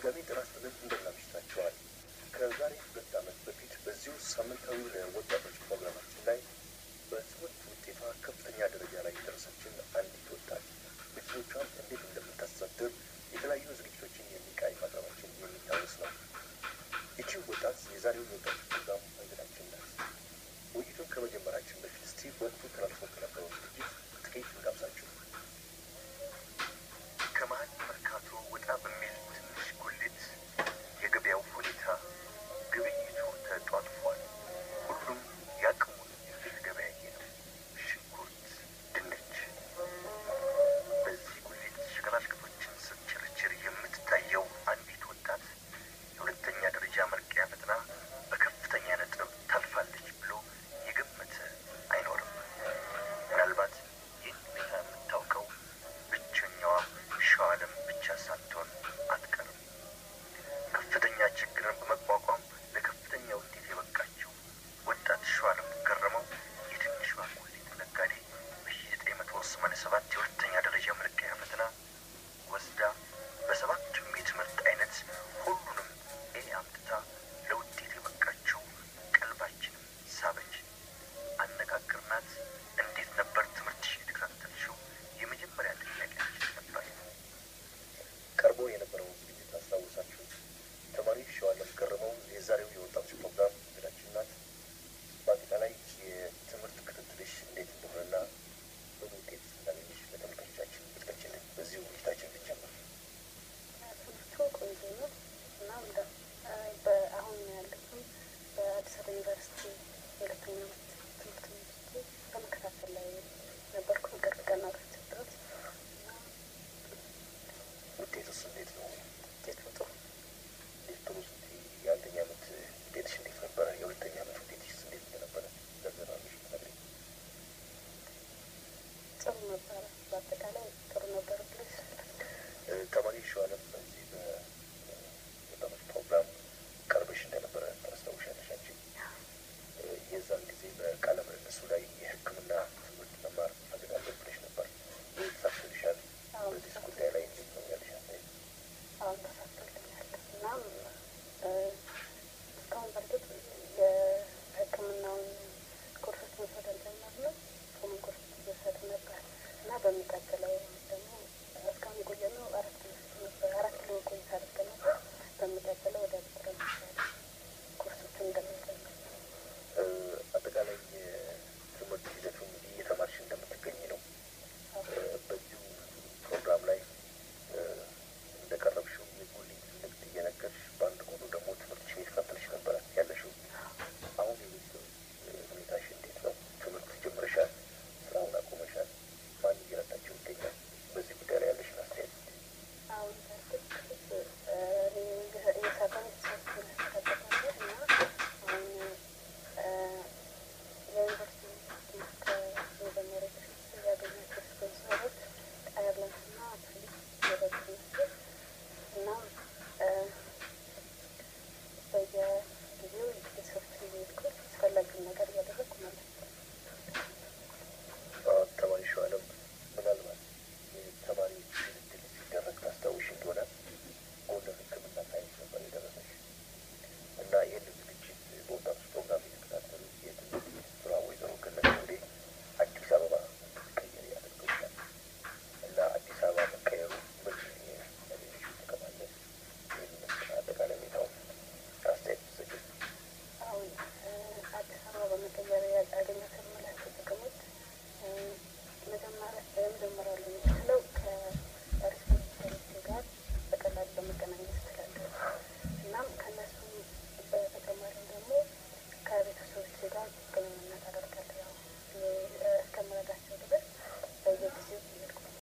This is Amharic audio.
በድጋሚ ጤና ይስጥልን እንደምን አምሽታችኋል። ከዛሬ ሁለት ዓመት በፊት በዚሁ ሳምንታዊ ለወጣቶች ፕሮግራማችን ላይ በትምህርት ውጤቷ ከፍተኛ ደረጃ ላይ የደረሰችን አንዲት ወጣት ቤተሰቦቿን እንዴት እንደምታስተዳድር የተለያዩ ዝግጅቶችን የሚቃኝ ማቅረባችን የሚታወስ ነው። ይቺ ወጣት የዛሬው የወጣቶች ፕሮግራም እንግዳችን ናት። ውይይቱን ከመጀመራችን በፊት እስቲ ወቅቱ ተላልፎ ከነበረው ዝግጅት ጥቂት እንጋብዛችሁ። ከመሀል መርካቶ ወጣ በሚል ትንሽ ጉሊት የገበያው ሁኔታ ግብይቱ ተጧጥፏል። ሁሉም ያቅሙን እየተገበያየ ነው። ሽንኩርት፣ ድንች። በዚህ ጉሊት ሸቀጣሸቀጦችን ስትችርችር የምትታየው አንዲት ወጣት የሁለተኛ ደረጃ መልቀቂያ ፈተና በከፍተኛ ነጥብ ታልፋለች ብሎ የገመተ አይኖርም። ምናልባት ይህን ሁኔታ የምታውቀው ብቸኛዋ ሸዋለም ብቻ ሳትሆን አትቀርም። ከፍተኛ ችግርን በመቋቋም ለከፍተኛ ውጤት የበቃችው ወጣት ሸዋለም ገረመው የትንሿ ጉሊት ነጋዴ በዘጠኝ መቶ ሰማንያ ሰባት የሁለተኛ ደረጃ መልቀቂያ ፈተና ወስዳ በሰባቱም የትምህርት አይነት ሁሉንም ኤ አምጥታ ለውጤት የበቃችው ቀልባችንም ሳበች። አነጋግርናት። እንዴት ነበር ትምህርትሽ የተከታተልሽው? የመጀመሪያ ጥያቄያችን ነበር። ቀርቦ የነበረውን ዝግጅት አስታውሳችሁ። ተማሪ ሸዋለም ገረመው የዛሬው የወጣቶች ፕሮግራም እንግዳችን ናት። በአጠቃላይ የትምህርት ክትትልሽ እንዴት እንደሆነና ምን ውጤት እንዳገኘሽ ለተመልካቾቻችን ብትገልጪልን በዚሁ ውይይታችን ብንጀምር። ትምህርቱ ቆንጆ ነው እና እንደ በአሁን ያለሁትም በአዲስ አበባ ዩኒቨርሲቲ የሁለተኛ ዓመት ትምህርት ሚኒስትር በመከታተል ላይ ነበርኩ። ቅርብ ቀናቶች ድረስ እና ውጤቱስ እንዴት ነው?